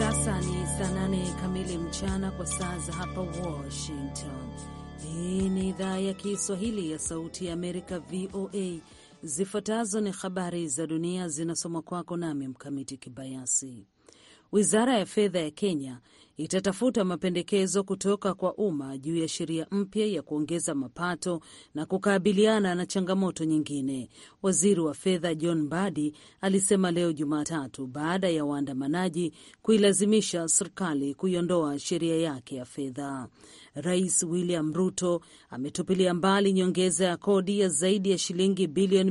sasa ni saa nane kamili mchana kwa saa za hapa Washington. Hii ni idhaa ya Kiswahili ya Sauti ya Amerika, VOA. Zifuatazo ni habari za dunia zinasomwa kwako nami Mkamiti Kibayasi. Wizara ya fedha ya Kenya itatafuta mapendekezo kutoka kwa umma juu ya sheria mpya ya kuongeza mapato na kukabiliana na changamoto nyingine, waziri wa fedha John Mbadi alisema leo Jumatatu baada ya waandamanaji kuilazimisha serikali kuiondoa sheria yake ya fedha. Rais William Ruto ametupilia mbali nyongeza ya kodi ya zaidi ya shilingi bilioni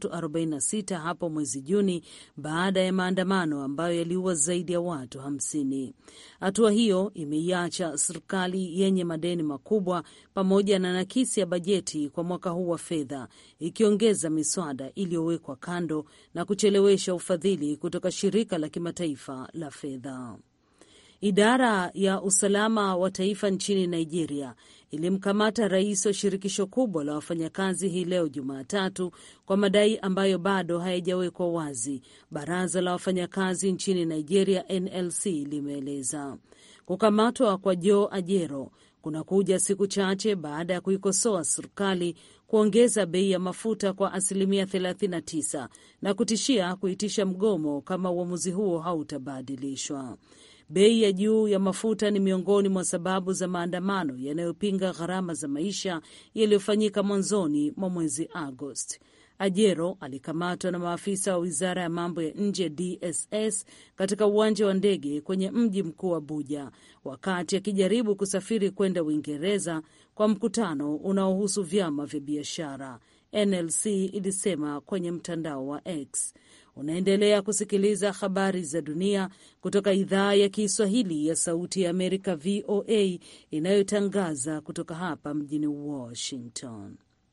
346 hapo mwezi Juni baada ya maandamano ambayo yaliua zaidi ya watu 50. Hatua hiyo imeiacha serikali yenye madeni makubwa pamoja na nakisi ya bajeti kwa mwaka huu wa fedha, ikiongeza miswada iliyowekwa kando na kuchelewesha ufadhili kutoka shirika la kimataifa la fedha. Idara ya usalama wa taifa nchini Nigeria ilimkamata rais wa shirikisho kubwa la wafanyakazi hii leo Jumatatu kwa madai ambayo bado hayajawekwa wazi, baraza la wafanyakazi nchini Nigeria NLC limeeleza. Kukamatwa kwa Joe Ajero kunakuja siku chache baada ya kuikosoa serikali kuongeza bei ya mafuta kwa asilimia 39 na kutishia kuitisha mgomo kama uamuzi huo hautabadilishwa. Bei ya juu ya mafuta ni miongoni mwa sababu za maandamano yanayopinga gharama za maisha yaliyofanyika mwanzoni mwa mwezi Agosti. Ajero alikamatwa na maafisa wa wizara ya mambo ya nje DSS katika uwanja wa ndege kwenye mji mkuu Abuja wakati akijaribu kusafiri kwenda Uingereza kwa mkutano unaohusu vyama vya biashara, NLC ilisema kwenye mtandao wa X. Unaendelea kusikiliza habari za dunia kutoka idhaa ya Kiswahili ya Sauti ya Amerika, VOA, inayotangaza kutoka hapa mjini Washington.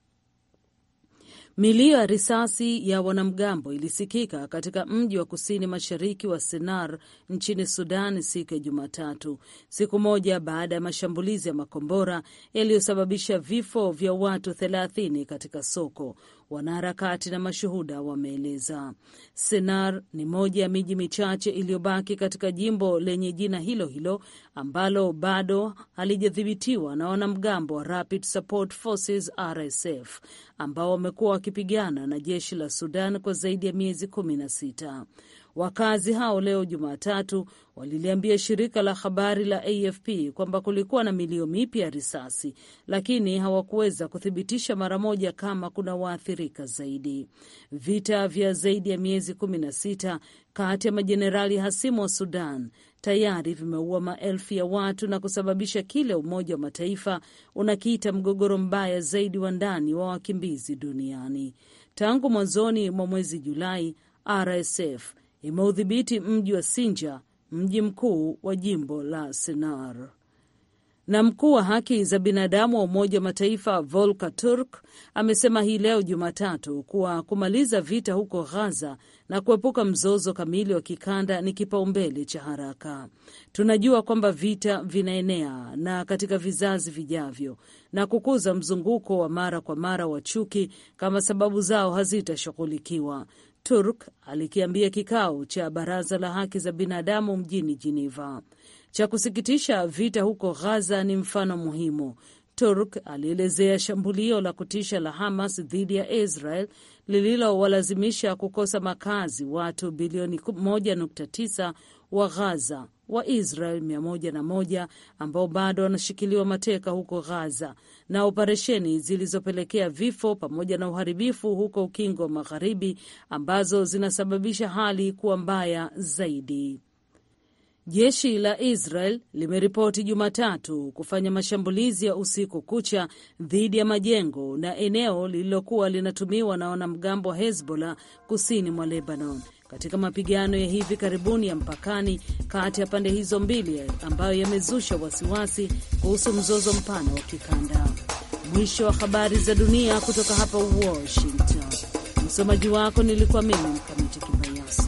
Milio ya risasi ya wanamgambo ilisikika katika mji wa kusini mashariki wa Sennar nchini Sudan siku ya Jumatatu, siku moja baada ya mashambulizi ya makombora yaliyosababisha vifo vya watu thelathini katika soko, wanaharakati na mashuhuda wameeleza. Sennar ni moja ya miji michache iliyobaki katika jimbo lenye jina hilo hilo ambalo bado halijadhibitiwa na wanamgambo wa Rapid Support Forces RSF ambao wamekuwa wakipigana na jeshi la Sudan kwa zaidi ya miezi kumi na sita. Wakazi hao leo Jumatatu waliliambia shirika la habari la AFP kwamba kulikuwa na milio mipya ya risasi, lakini hawakuweza kuthibitisha mara moja kama kuna waathirika zaidi. Vita vya zaidi ya miezi kumi na sita kati ya majenerali hasimu wa Sudan tayari vimeua maelfu ya watu na kusababisha kile Umoja wa Mataifa unakiita mgogoro mbaya zaidi wa ndani wa wakimbizi duniani. Tangu mwanzoni mwa mwezi Julai, RSF imeudhibiti mji wa Sinja, mji mkuu wa jimbo la Sennar. Na mkuu wa haki za binadamu wa Umoja wa Mataifa Volker Turk amesema hii leo Jumatatu kuwa kumaliza vita huko Ghaza na kuepuka mzozo kamili wa kikanda ni kipaumbele cha haraka. Tunajua kwamba vita vinaenea na katika vizazi vijavyo na kukuza mzunguko wa mara kwa mara wa chuki kama sababu zao hazitashughulikiwa. Turk alikiambia kikao cha baraza la haki za binadamu mjini Geneva. Cha kusikitisha, vita huko Ghaza ni mfano muhimu. Turk alielezea shambulio la kutisha la Hamas dhidi ya Israel lililowalazimisha kukosa makazi watu bilioni 1.9 wa Ghaza wa Israel 101 ambao bado wanashikiliwa mateka huko Ghaza na operesheni zilizopelekea vifo pamoja na uharibifu huko Ukingo wa Magharibi ambazo zinasababisha hali kuwa mbaya zaidi. Jeshi la Israel limeripoti Jumatatu kufanya mashambulizi ya usiku kucha dhidi ya majengo na eneo lililokuwa linatumiwa na wanamgambo wa Hezbollah kusini mwa Lebanon katika mapigano ya hivi karibuni ya mpakani kati ya pande hizo mbili ambayo yamezusha wasiwasi kuhusu mzozo mpana wa kikanda. Mwisho wa habari za dunia kutoka hapa Washington. Msomaji wako nilikuwa mimi Mkamiti Kibayasi.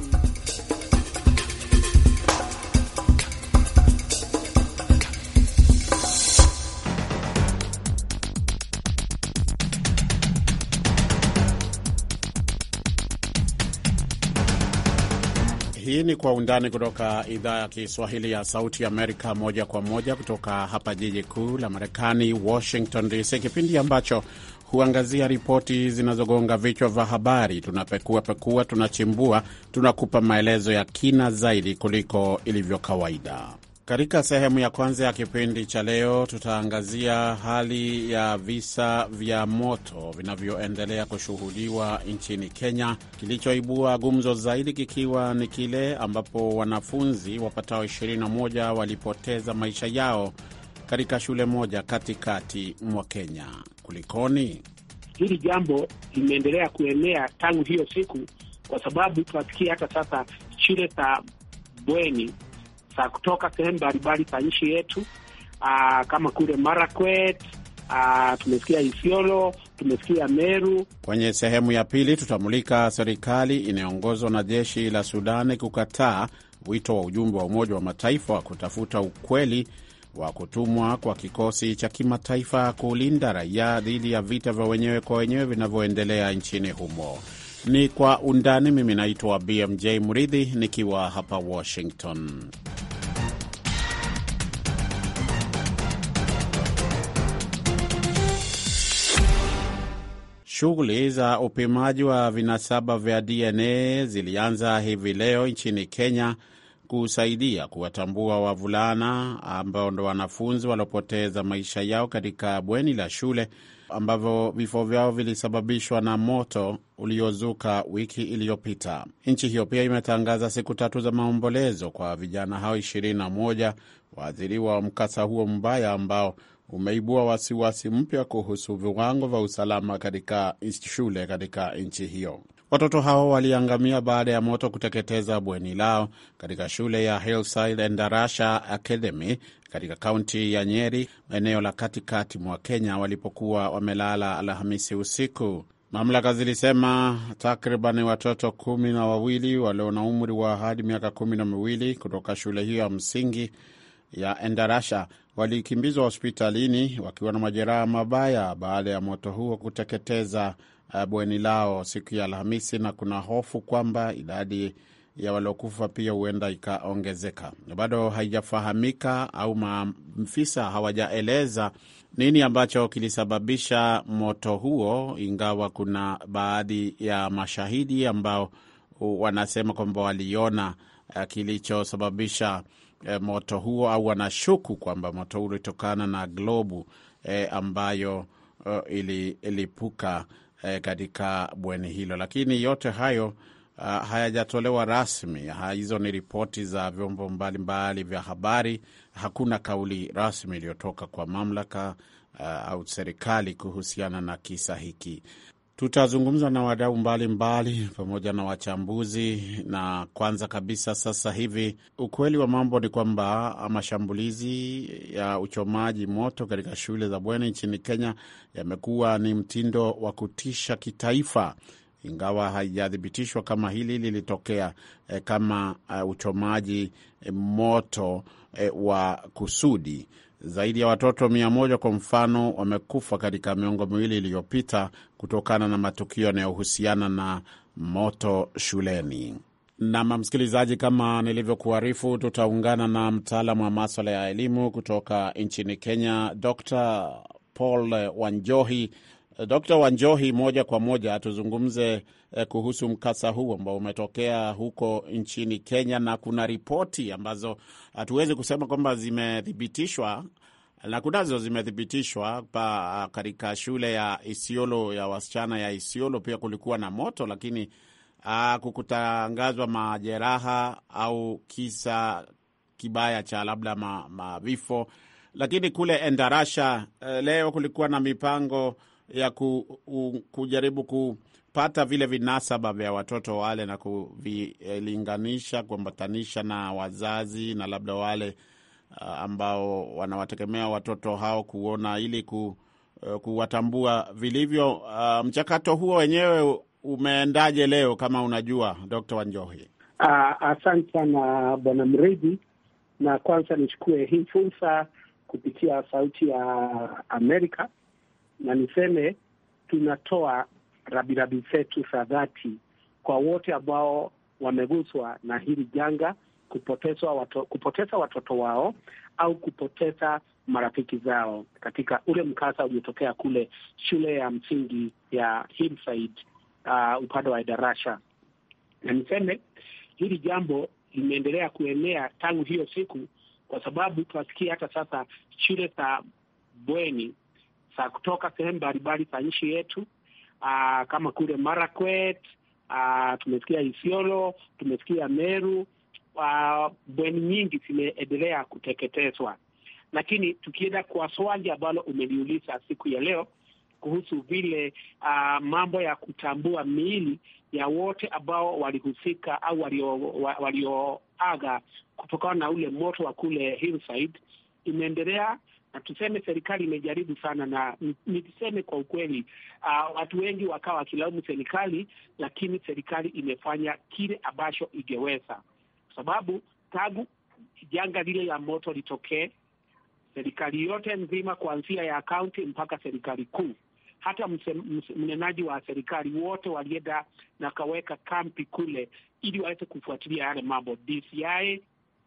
Hii ni Kwa Undani kutoka idhaa ya Kiswahili ya Sauti Amerika, moja kwa moja kutoka hapa jiji kuu la Marekani, Washington DC, kipindi ambacho huangazia ripoti zinazogonga vichwa vya habari. Tunapekua pekua, tunachimbua, tunakupa maelezo ya kina zaidi kuliko ilivyo kawaida. Katika sehemu ya kwanza ya kipindi cha leo tutaangazia hali ya visa vya moto vinavyoendelea kushuhudiwa nchini Kenya, kilichoibua gumzo zaidi kikiwa ni kile ambapo wanafunzi wapatao 21 walipoteza maisha yao katika shule moja katikati mwa Kenya. Kulikoni? Hili jambo limeendelea kuenea tangu hiyo siku, kwa sababu tunasikia hata sasa shule za bweni za kutoka sehemu mbalimbali za nchi yetu, aa, kama kule Marakwet, aa, tumesikia Isiolo, tumesikia Meru. Kwenye sehemu ya pili tutamulika serikali inayoongozwa na jeshi la Sudani kukataa wito wa ujumbe wa Umoja wa Mataifa wa kutafuta ukweli wa kutumwa kwa kikosi cha kimataifa kulinda raia dhidi ya vita vya wenyewe kwa wenyewe vinavyoendelea nchini humo. Ni Kwa Undani. Mimi naitwa BMJ Muridhi nikiwa hapa Washington. Shughuli za upimaji wa vinasaba vya DNA zilianza hivi leo nchini Kenya kusaidia kuwatambua wavulana ambao ndo wanafunzi waliopoteza maisha yao katika bweni la shule ambavyo vifo vyao vilisababishwa na moto uliozuka wiki iliyopita. Nchi hiyo pia imetangaza siku tatu za maombolezo kwa vijana hao 21 waathiriwa wa mkasa huo mbaya ambao umeibua wasiwasi mpya kuhusu viwango vya usalama katika shule katika nchi hiyo. Watoto hao waliangamia baada ya moto kuteketeza bweni lao katika shule ya Hillside Endarasha Academy katika kaunti ya Nyeri, eneo la katikati mwa Kenya, walipokuwa wamelala Alhamisi usiku. Mamlaka zilisema takriban watoto kumi na wawili walio na umri wa hadi miaka kumi na miwili kutoka shule hiyo ya msingi ya Endarasha walikimbizwa hospitalini wakiwa na majeraha mabaya baada ya moto huo kuteketeza bweni lao siku ya Alhamisi, na kuna hofu kwamba idadi ya waliokufa pia huenda ikaongezeka. Bado haijafahamika au maafisa hawajaeleza nini ambacho kilisababisha moto huo, ingawa kuna baadhi ya mashahidi ambao wanasema kwamba waliona kilichosababisha moto huo au wanashuku kwamba moto huo ulitokana na globu eh, ambayo uh, ililipuka eh, katika bweni hilo, lakini yote hayo uh, hayajatolewa rasmi. Hizo ni ripoti za vyombo mbalimbali vya habari. Hakuna kauli rasmi iliyotoka kwa mamlaka uh, au serikali kuhusiana na kisa hiki. Tutazungumza na wadau mbalimbali pamoja na wachambuzi. Na kwanza kabisa, sasa hivi ukweli wa mambo ni kwamba mashambulizi ya uchomaji moto katika shule za bweni nchini Kenya yamekuwa ni mtindo wa kutisha kitaifa, ingawa haijathibitishwa kama hili lilitokea eh, kama uh, uchomaji eh, moto eh, wa kusudi. Zaidi ya watoto mia moja kwa mfano wamekufa katika miongo miwili iliyopita kutokana na matukio yanayohusiana na moto shuleni. Nam msikilizaji, kama nilivyokuarifu, tutaungana na mtaalamu wa maswala ya elimu kutoka nchini Kenya, Dr Paul Wanjohi. Dr Wanjohi, moja kwa moja tuzungumze eh, kuhusu mkasa huu ambao umetokea huko nchini Kenya, na kuna ripoti ambazo hatuwezi kusema kwamba zimethibitishwa na kunazo zimethibitishwa pa katika shule ya Isiolo ya wasichana ya Isiolo pia kulikuwa na moto, lakini kukutangazwa majeraha au kisa kibaya cha labda mavifo ma lakini kule Endarasha leo kulikuwa na mipango ya ku, u, kujaribu kupata vile vinasaba vya watoto wale na kuvilinganisha, kuambatanisha na wazazi na labda wale uh, ambao wanawategemea watoto hao kuona ili ku, uh, kuwatambua vilivyo. Uh, mchakato huo wenyewe umeendaje leo kama unajua, Dr. Wanjohi? Uh, asante sana Bwana Mridhi, na kwanza nichukue hii fursa kupitia Sauti ya Amerika na niseme tunatoa rabirabi zetu za dhati kwa wote ambao wameguswa na hili janga, kupotezwa wato, kupoteza watoto wao au kupoteza marafiki zao katika ule mkasa uliotokea kule shule ya msingi ya Hillside uh, upande wa Idarasha, na niseme hili jambo limeendelea kuenea tangu hiyo siku, kwa sababu tunasikia hata sasa shule za bweni za kutoka sehemu mbalimbali za nchi yetu uh, kama kule Marakwet uh, tumesikia Isiolo, tumesikia Meru uh, bweni nyingi zimeendelea kuteketezwa. Lakini tukienda kwa swali ambalo umeliuliza siku ya leo kuhusu vile uh, mambo ya kutambua miili ya wote ambao walihusika au walioaga walio kutokana na ule moto wa kule Hillside imeendelea na tuseme serikali imejaribu sana, na niseme kwa ukweli uh, watu wengi wakawa wakilaumu serikali, lakini serikali imefanya kile ambacho ingeweza, kwa sababu tangu janga lile la moto litokee, serikali yote nzima kuanzia ya kaunti mpaka serikali kuu, hata mnenaji wa serikali wote walienda na kaweka kampi kule ili waweze kufuatilia yale mambo. DCI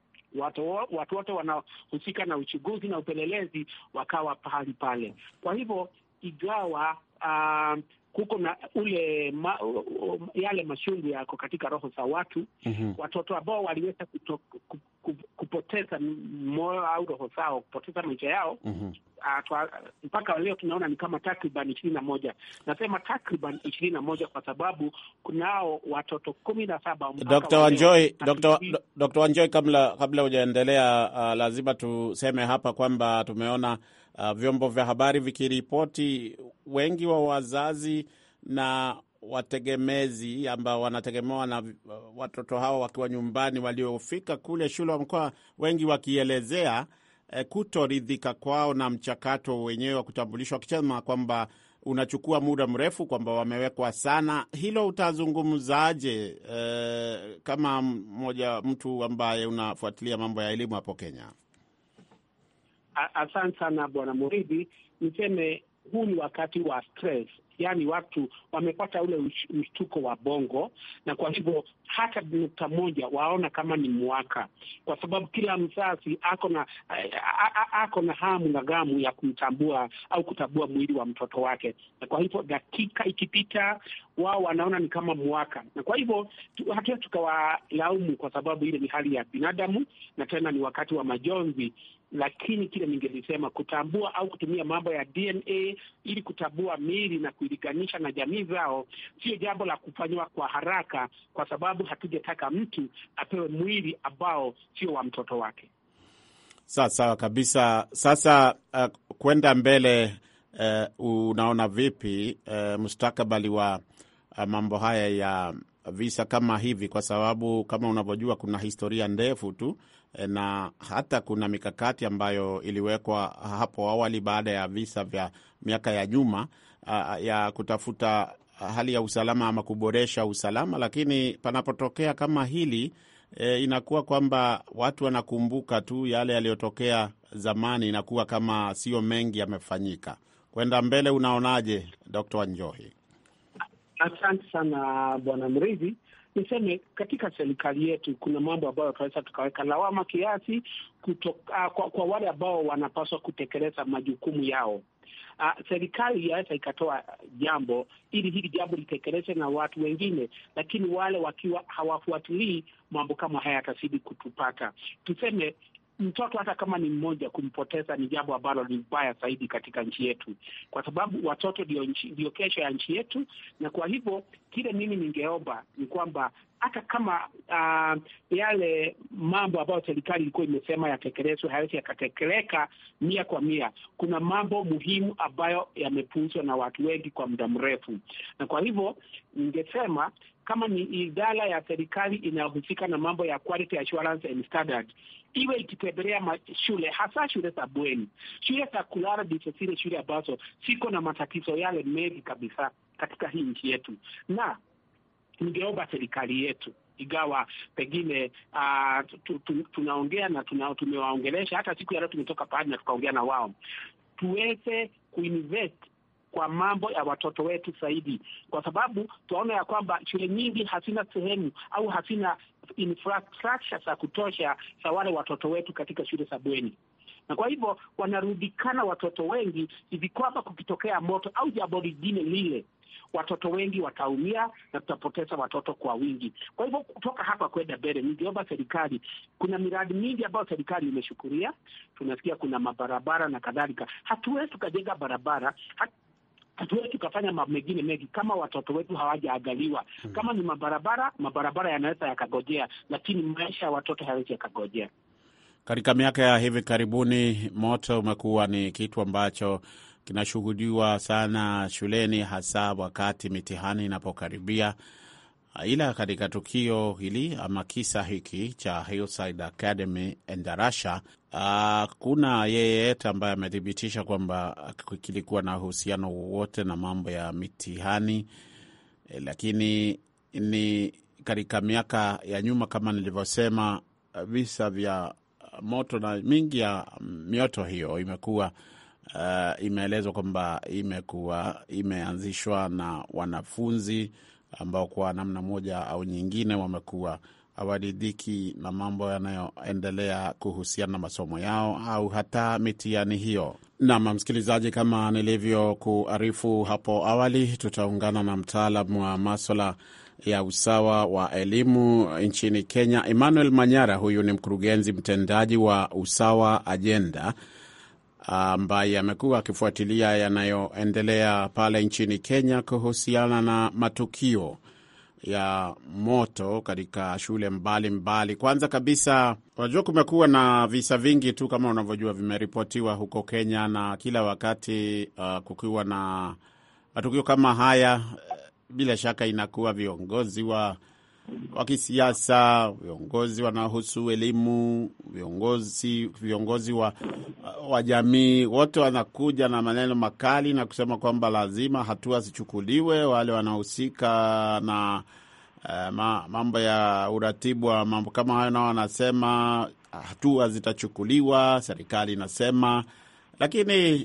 watu watu wote wanahusika na uchunguzi na upelelezi wakawa pahali pale. Kwa hivyo igawa uh, kuko na ule ma, uh, yale mashungu yako katika roho za watu mm -hmm. Watoto ambao waliweza kuto, ku, kupoteza moyo au roho zao kupoteza maisha yao mm -hmm. Uh, mpaka leo tunaona ni kama takriban ishirini na moja. Nasema takriban ishirini na moja kwa sababu kunao watoto kumi na saba. Dr. Wanjoi, Dr. Dr. Wanjoi, kabla kabla hujaendelea, uh, lazima tuseme hapa kwamba tumeona uh, vyombo vya habari vikiripoti wengi wa wazazi na wategemezi ambao wanategemewa na watoto hao wakiwa nyumbani waliofika kule shule wa mkoa, wengi wakielezea eh, kutoridhika kwao na mchakato wenyewe wa kutambulishwa, wakisema kwamba unachukua muda mrefu, kwamba wamewekwa sana. Hilo utazungumzaje eh, kama mmoja mtu ambaye unafuatilia mambo ya elimu hapo Kenya? Asante sana Bwana Muridhi, niseme huu ni wakati wa stress, yaani watu wamepata ule mshtuko wa bongo, na kwa hivyo hata nukta moja waona kama ni mwaka, kwa sababu kila mzazi ako na ako na hamu na gamu ya kumtambua au kutambua mwili wa mtoto wake, na kwa hivyo dakika ikipita, wao wanaona ni kama mwaka, na kwa hivyo hatuwezi tukawalaumu kwa sababu ile ni hali ya binadamu, na tena ni wakati wa majonzi lakini kile ningelisema kutambua au kutumia mambo ya DNA ili kutambua miili na kuilinganisha na jamii zao sio jambo la kufanywa kwa haraka, kwa sababu hatujataka mtu apewe mwili ambao sio wa mtoto wake. Sawa sawa kabisa. Sasa uh, kwenda mbele uh, unaona vipi uh, mustakabali wa uh, mambo haya ya visa kama hivi, kwa sababu kama unavyojua kuna historia ndefu tu na hata kuna mikakati ambayo iliwekwa hapo awali baada ya visa vya miaka ya nyuma uh, ya kutafuta hali ya usalama ama kuboresha usalama, lakini panapotokea kama hili e, inakuwa kwamba watu wanakumbuka tu yale yaliyotokea zamani, inakuwa kama sio mengi yamefanyika. Kwenda mbele, unaonaje Dkt. Wanjohi? Asante sana Bwana Mridhi. Niseme katika serikali yetu kuna mambo ambayo tunaweza tukaweka lawama kiasi kutoka, kwa, kwa wale ambao wanapaswa kutekeleza majukumu yao. Uh, serikali yaweza ikatoa jambo ili hili jambo litekeleze na watu wengine, lakini wale wakiwa hawafuatilii mambo kama haya yatazidi kutupata. Tuseme mtoto hata kama ni mmoja, kumpoteza ni jambo ambalo ni mbaya zaidi katika nchi yetu, kwa sababu watoto ndio ndio kesho ya nchi yetu. Na kwa hivyo kile mimi ningeomba ni kwamba hata kama uh, yale mambo ambayo serikali ilikuwa imesema yatekelezwe hayawezi yakatekeleka mia kwa mia, kuna mambo muhimu ambayo yamepuuzwa na watu wengi kwa muda mrefu, na kwa hivyo ningesema kama ni idara ya serikali inayohusika na mambo ya quality assurance and standard iwe ikitembelea shule hasa shule za bweni, shule za kulala, ndizo zile shule ambazo siko na matatizo yale mengi kabisa katika hii nchi yetu, na ningeomba serikali yetu ingawa pengine uh, tunaongea na tuna, tumewaongelesha hata siku ya leo tumetoka pahali na tukaongea na wao, tuweze kuinvest kwa mambo ya watoto wetu zaidi, kwa sababu tunaona ya kwamba shule nyingi hazina sehemu au hazina infrastructure za kutosha za wale watoto wetu katika shule za bweni na kwa hivyo wanarudikana watoto wengi hivi kwamba kukitokea moto au jambo lingine lile, watoto wengi wataumia na tutapoteza watoto kwa wingi. Kwa hivyo kutoka hapa kwenda mbele, ningeomba serikali, kuna miradi mingi ambayo serikali imeshukuria, tunasikia kuna mabarabara na kadhalika. Hatuwezi tukajenga barabara hat hatuwezi tukafanya mambo mengine mengi kama watoto wetu hawajaangaliwa. hmm. Kama ni mabarabara, mabarabara yanaweza yakagojea, lakini maisha ya watoto hayawezi yakagojea. Katika miaka ya hivi karibuni moto umekuwa ni kitu ambacho kinashuhudiwa sana shuleni, hasa wakati mitihani inapokaribia. Ila katika tukio hili ama kisa hiki cha Hillside Academy Endarasha, uh, kuna yeyote ambaye amethibitisha kwamba kilikuwa na uhusiano wowote na mambo ya mitihani eh, lakini ni katika miaka ya nyuma kama nilivyosema, visa vya moto na mingi ya mioto hiyo imekuwa uh, imeelezwa kwamba imekuwa imeanzishwa na wanafunzi ambao kwa namna moja au nyingine wamekuwa hawaridhiki na mambo yanayoendelea kuhusiana na masomo yao au hata mitihani hiyo. Nam msikilizaji, kama nilivyokuarifu hapo awali, tutaungana na mtaalamu wa maswala ya usawa wa elimu nchini Kenya, Emmanuel Manyara. Huyu ni mkurugenzi mtendaji wa Usawa Ajenda ambaye amekuwa akifuatilia yanayoendelea pale nchini Kenya kuhusiana na matukio ya moto katika shule mbalimbali mbali. Kwanza kabisa, unajua kumekuwa na visa vingi tu kama unavyojua vimeripotiwa huko Kenya, na kila wakati uh, kukiwa na matukio kama haya bila shaka inakuwa viongozi wa wa kisiasa, viongozi wanaohusu elimu, viongozi viongozi wa, wa jamii, wote wanakuja na maneno makali na kusema kwamba lazima hatua zichukuliwe. Wale wanaohusika na uh, ma, mambo ya uratibu wa mambo kama hayo, nao wanasema hatua zitachukuliwa, serikali inasema, lakini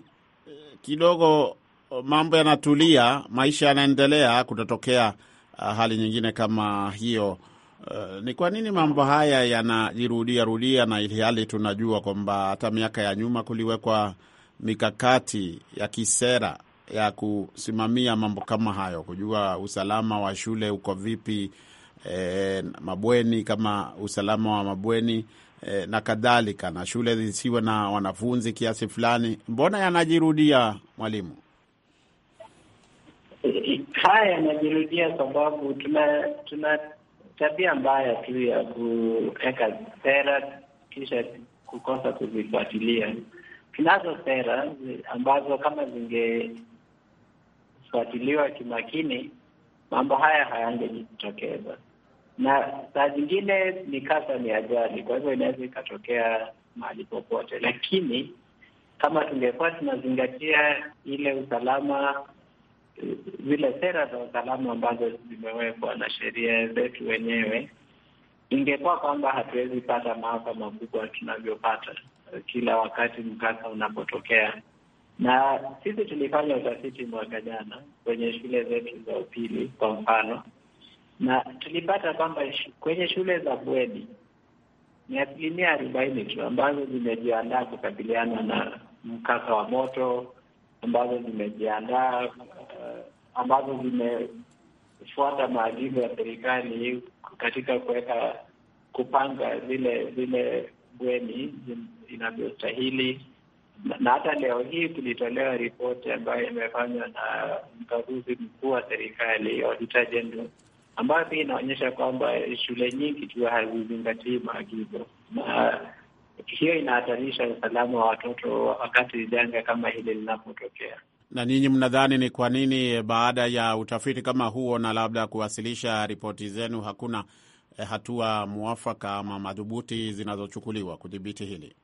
kidogo mambo yanatulia, maisha yanaendelea, kutatokea uh, hali nyingine kama hiyo. Uh, ni kwa nini mambo haya yanajirudia rudia, na ili hali tunajua kwamba hata miaka ya nyuma kuliwekwa mikakati ya kisera ya kusimamia mambo kama hayo, kujua usalama wa shule uko vipi, eh, mabweni kama usalama wa mabweni eh, na kadhalika, na shule zisiwe na wanafunzi kiasi fulani. Mbona yanajirudia, mwalimu? Haya yanajirudia sababu tuna tuna tabia mbaya tu ya kuweka sera kisha kukosa kuzifuatilia. Tunazo sera ambazo kama zingefuatiliwa kimakini, mambo haya hayangejitokeza, na saa zingine ni kasa ni ajali, kwa hivyo inaweza ikatokea mahali popote, lakini kama tungekuwa tunazingatia ile usalama zile sera za usalama ambazo zimewekwa na sheria zetu wenyewe, ingekuwa kwamba hatuwezi pata maafa makubwa tunavyopata kila wakati mkasa unapotokea. Na sisi tulifanya utafiti mwaka jana kwenye shule zetu za upili kwa mfano, na tulipata kwamba kwenye shule za bweni ni asilimia arobaini tu ambazo zimejiandaa kukabiliana na mkasa wa moto ambazo zimejiandaa uh, ambazo zimefuata maagizo ya serikali katika kuweka kupanga zile zile bweni inavyostahili. Na hata leo hii kulitolewa ripoti ambayo imefanywa na mkaguzi mkuu wa serikali Auditor General, ambayo pia inaonyesha kwamba shule nyingi tu hazizingatii maagizo na hiyo inahatarisha usalama wa watoto wakati janga kama hili linapotokea. Na ninyi mnadhani ni kwa nini baada ya utafiti kama huo na labda kuwasilisha ripoti zenu hakuna eh, hatua mwafaka ama madhubuti zinazochukuliwa kudhibiti hili?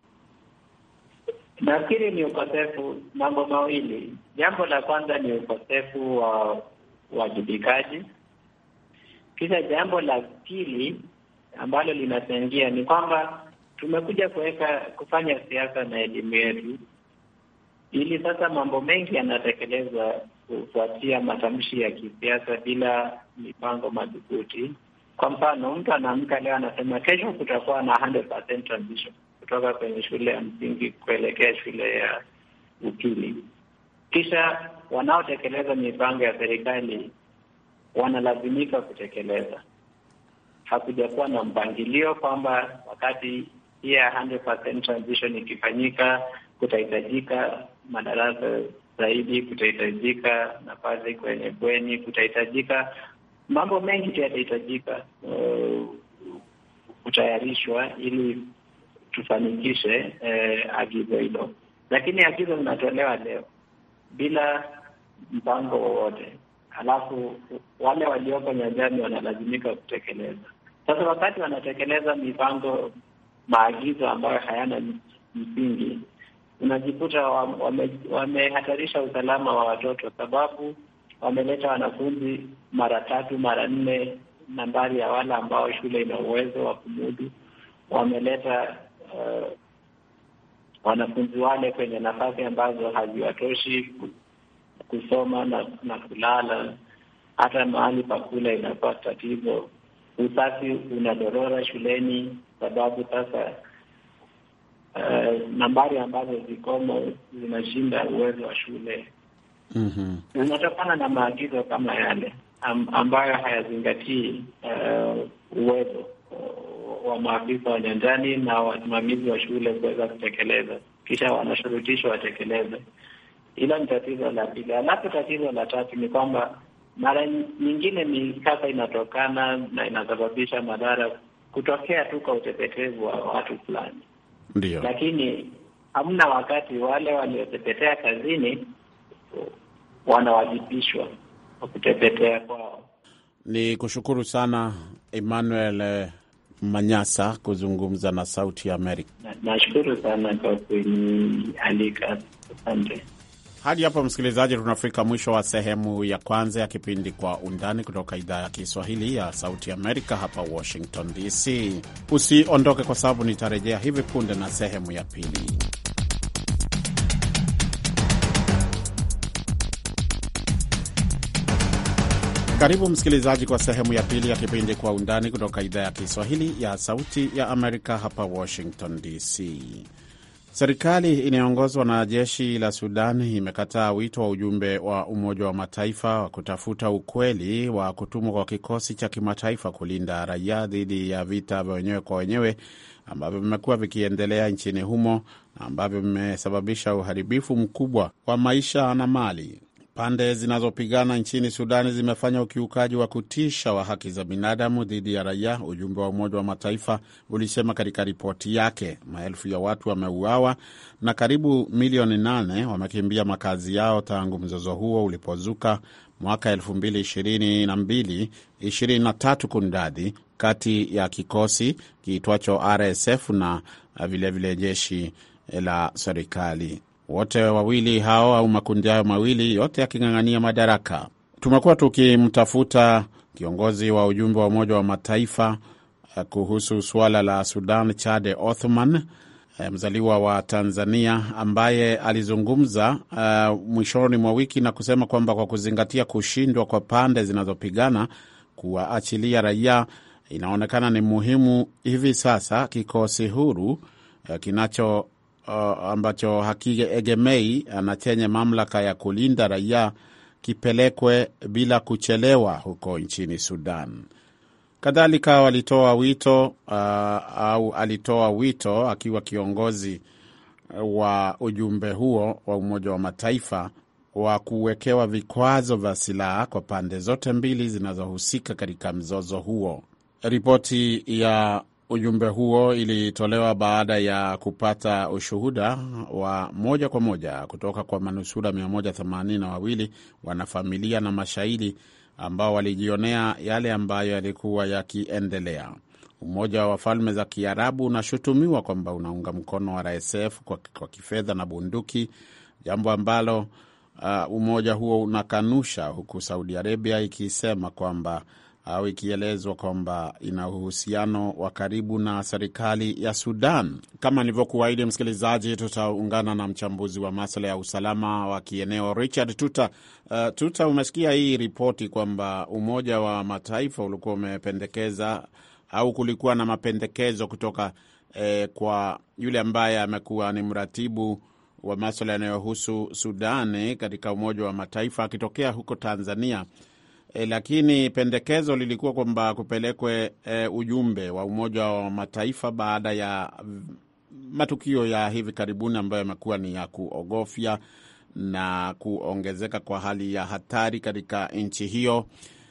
Nafikiri ni ukosefu, mambo mawili. Jambo la kwanza ni ukosefu wa uwajibikaji, kisha jambo la pili ambalo linachangia ni kwamba tumekuja kuweka kufanya siasa na elimu yetu, ili sasa mambo mengi yanatekelezwa kufuatia matamshi ya kisiasa bila mipango madhubuti. Kwa mfano, mtu anaamka leo anasema kesho kutakuwa na 100% transition kutoka kwenye shule ya msingi kuelekea shule ya upili, kisha wanaotekeleza mipango ya serikali wanalazimika kutekeleza. Hakujakuwa na mpangilio kwamba wakati hii ya 100% transition ikifanyika, kutahitajika madarasa zaidi, kutahitajika nafasi kwenye bweni, kutahitajika mambo mengi tu yatahitajika uh, kutayarishwa ili tufanikishe uh, agizo hilo, lakini agizo linatolewa leo bila mpango wowote, halafu wale walioko nyanjani wanalazimika kutekeleza. Sasa wakati wanatekeleza mipango, maagizo ambayo hayana msingi, unajikuta wamehatarisha wame usalama wa watoto, sababu wameleta wanafunzi mara tatu mara nne nambari ya wale ambao shule ina uwezo wa kumudu. Wameleta uh, wanafunzi wale kwenye nafasi ambazo haziwatoshi kusoma na, na kulala. Hata mahali pa kula inakuwa tatizo. Usafi unadorora shuleni, sababu sasa uh, nambari ambazo zikomo zinashinda uwezo wa shule. mm Unatokana na maagizo kama yale am, ambayo hayazingatii uh, uwezo uh, wa maafisa wa nyanjani na wasimamizi wa shule kuweza kutekeleza, kisha wanashurutishwa watekeleze. Hilo ni tatizo la pili. Alafu tatizo la tatu ni kwamba mara nyingine mikasa inatokana na inasababisha madhara kutokea tu kwa utepetevu wa watu fulani, Ndio. lakini hamna wakati wale waliotepetea kazini wanawajibishwa kwa kutepetea kwao. Ni kushukuru sana Emmanuel eh, Manyasa kuzungumza na Sauti ya Amerika. Na- Nashukuru sana kwa kunialika, asante. Hadi hapo msikilizaji, tunafika mwisho wa sehemu ya kwanza ya kipindi Kwa Undani kutoka idhaa ya Kiswahili ya Sauti Amerika hapa Washington DC. Usiondoke kwa sababu nitarejea hivi punde na sehemu ya pili. Karibu msikilizaji kwa sehemu ya pili ya kipindi Kwa Undani kutoka idhaa ya Kiswahili ya Sauti ya Amerika hapa Washington DC. Serikali inayoongozwa na jeshi la Sudan imekataa wito wa ujumbe wa Umoja wa Mataifa wa kutafuta ukweli wa kutumwa kwa kikosi cha kimataifa kulinda raia dhidi ya vita vya wenyewe kwa wenyewe ambavyo vimekuwa vikiendelea nchini humo na ambavyo vimesababisha uharibifu mkubwa wa maisha na mali. Pande zinazopigana nchini Sudani zimefanya ukiukaji wa kutisha wa haki za binadamu dhidi ya raia, ujumbe wa Umoja wa Mataifa ulisema katika ripoti yake. Maelfu ya watu wameuawa na karibu milioni nane wamekimbia makazi yao tangu mzozo huo ulipozuka mwaka 2022 23 kundadhi kati ya kikosi kiitwacho RSF na vilevile vile jeshi la serikali wote wawili hao au makundi hayo mawili yote yaking'ang'ania madaraka. Tumekuwa tukimtafuta kiongozi wa ujumbe wa Umoja wa Mataifa kuhusu suala la Sudan, Chade Othman, mzaliwa wa Tanzania, ambaye alizungumza uh, mwishoni mwa wiki na kusema kwamba kwa kuzingatia kushindwa kwa pande zinazopigana kuwaachilia raia, inaonekana ni muhimu hivi sasa kikosi huru uh, kinacho Uh, ambacho hakiegemei na chenye mamlaka ya kulinda raia kipelekwe bila kuchelewa huko nchini Sudan. Kadhalika walitoa wito uh, au alitoa wito akiwa kiongozi wa ujumbe huo wa Umoja wa Mataifa wa kuwekewa vikwazo vya silaha kwa pande zote mbili zinazohusika katika mzozo huo. Ripoti ya ujumbe huo ilitolewa baada ya kupata ushuhuda wa moja kwa moja kutoka kwa manusura 182 wanafamilia na mashahidi ambao walijionea yale ambayo yalikuwa yakiendelea. Umoja wa Falme za Kiarabu unashutumiwa kwamba unaunga mkono wa RSF kwa, kwa kifedha na bunduki, jambo ambalo uh, umoja huo unakanusha, huku Saudi Arabia ikisema kwamba au ikielezwa kwamba ina uhusiano wa karibu na serikali ya Sudan. Kama nilivyokuahidi, msikilizaji, tutaungana na mchambuzi wa masuala ya usalama wa kieneo Richard Tuta. Uh, Tuta, umesikia hii ripoti kwamba Umoja wa Mataifa ulikuwa umependekeza au kulikuwa na mapendekezo kutoka eh, kwa yule ambaye amekuwa ni mratibu wa maswala yanayohusu Sudani katika Umoja wa Mataifa akitokea huko Tanzania. E, lakini pendekezo lilikuwa kwamba kupelekwe e, ujumbe wa Umoja wa Mataifa baada ya matukio ya hivi karibuni ambayo yamekuwa ni ya kuogofya na kuongezeka kwa hali ya hatari katika nchi hiyo.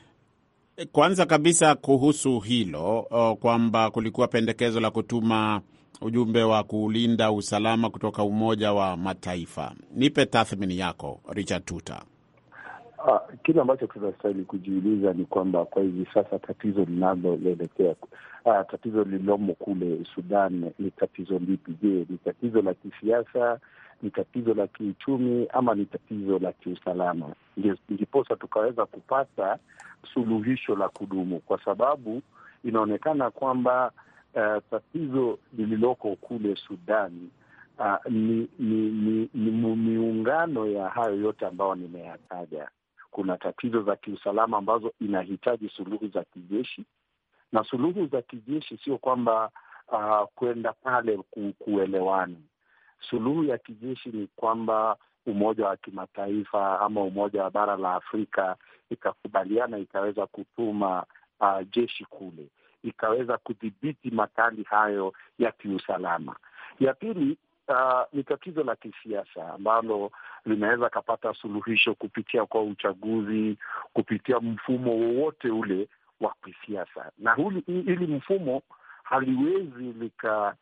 Kwanza kabisa kuhusu hilo kwamba kulikuwa pendekezo la kutuma ujumbe wa kulinda usalama kutoka Umoja wa Mataifa. Nipe tathmini yako Richard Tuta. Uh, kile ambacho tunastahili kujiuliza ni kwamba kwa hivi sasa tatizo linaloelekea uh, tatizo lililomo kule Sudan ni tatizo lipi? Je, ni tatizo la kisiasa, ni tatizo la kiuchumi, ama ni tatizo la kiusalama? Ndiposa tukaweza kupata suluhisho la kudumu, kwa sababu inaonekana kwamba uh, tatizo lililoko kule Sudan uh, ni, ni, ni, ni miungano ya hayo yote ambayo nimeyataja kuna tatizo za kiusalama ambazo inahitaji suluhu za kijeshi, na suluhu za kijeshi sio kwamba uh, kwenda pale ku, kuelewana. Suluhu ya kijeshi ni kwamba Umoja wa Kimataifa ama Umoja wa bara la Afrika ikakubaliana, ikaweza kutuma uh, jeshi kule, ikaweza kudhibiti makali hayo ya kiusalama. Ya pili Uh, ni tatizo la kisiasa ambalo linaweza kapata suluhisho kupitia kwa uchaguzi, kupitia mfumo wowote ule wa kisiasa, na hili mfumo haliwezi lika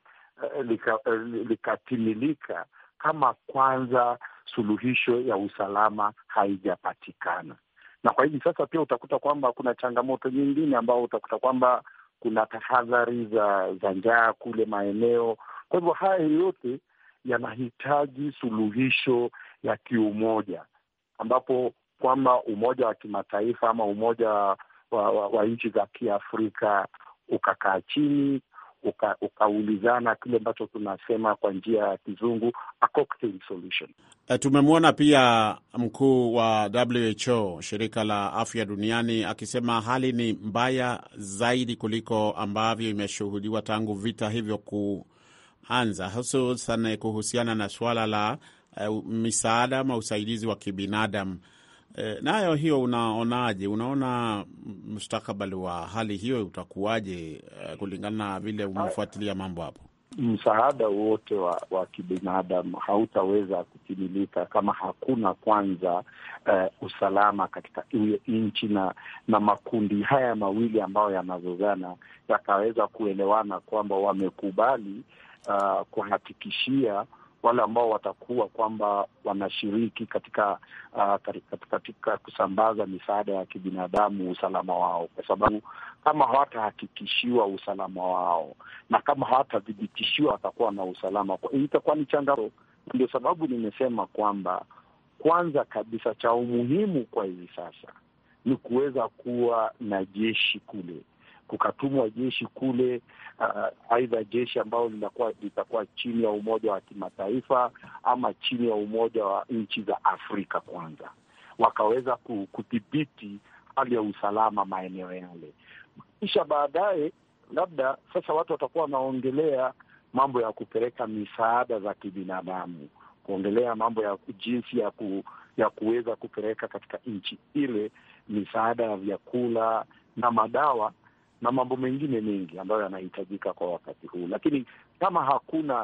likatimilika lika kama kwanza suluhisho ya usalama haijapatikana. Na kwa hivi sasa pia utakuta kwamba kuna changamoto nyingine ambao utakuta kwamba kuna tahadhari za za njaa kule maeneo. Kwa hivyo haya yote yanahitaji suluhisho ya kiumoja, ambapo kwamba umoja wa kimataifa ama umoja wa, wa, wa nchi za Kiafrika ukakaa chini uka, ukaulizana kile ambacho tunasema kwa njia ya kizungu a cocktail solution. E, tumemwona pia mkuu wa WHO shirika la afya duniani akisema hali ni mbaya zaidi kuliko ambavyo imeshuhudiwa tangu vita hivyo ku anza hususan kuhusiana na suala la uh, misaada ama usaidizi wa kibinadamu uh, nayo hiyo unaonaje? Unaona mustakabali wa hali hiyo utakuwaje, uh, kulingana na vile umefuatilia mambo hapo? Msaada wote wa, wa kibinadamu hautaweza kutimilika kama hakuna kwanza uh, usalama katika nchi na na makundi haya mawili ambayo yanazozana yakaweza kuelewana kwamba wamekubali Uh, kuhakikishia wale ambao watakuwa kwamba wanashiriki katika, uh, katika katika kusambaza misaada ya kibinadamu usalama wao, kwa sababu kama hawatahakikishiwa usalama wao na kama hawatadhibitishiwa watakuwa na usalama, itakuwa ni changamoto. Ndio sababu nimesema kwamba kwanza kabisa cha umuhimu kwa hivi sasa ni kuweza kuwa na jeshi kule kukatumwa jeshi kule, uh, aidha jeshi ambalo linakuwa litakuwa chini ya Umoja wa Kimataifa ama chini ya Umoja wa nchi za Afrika kwanza, wakaweza kudhibiti hali ya usalama maeneo yale, kisha baadaye labda sasa watu watakuwa wanaongelea mambo ya kupeleka misaada za kibinadamu, kuongelea mambo ya jinsi ya ku, ya kuweza kupeleka katika nchi ile misaada ya vyakula na madawa na mambo mengine mengi ambayo yanahitajika kwa wakati huu, lakini kama hakuna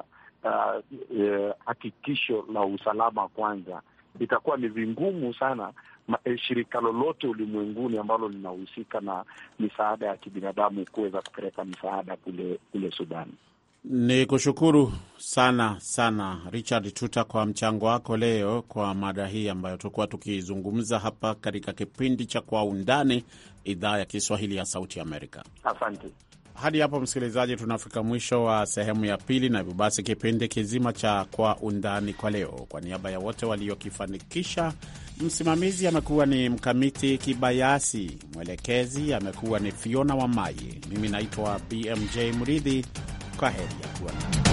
hakikisho uh, uh, la usalama kwanza, itakuwa ni vingumu sana ma, eh, shirika lolote ulimwenguni ambalo linahusika na misaada ya kibinadamu kuweza kupeleka misaada kule kule Sudan. Ni kushukuru sana sana Richard Tuta kwa mchango wako leo kwa mada hii ambayo tulikuwa tukizungumza hapa katika kipindi cha Kwa Undani, idhaa ya Kiswahili ya Sauti Amerika. Asante. Hadi hapo msikilizaji, tunafika mwisho wa sehemu ya pili, na hivyo basi kipindi kizima cha Kwa Undani kwa leo, kwa niaba ya wote waliokifanikisha, Msimamizi amekuwa ni Mkamiti Kibayasi, mwelekezi amekuwa ni Fiona Wamayi, mimi naitwa BMJ Mridhi. Kwa heri ya kuonana.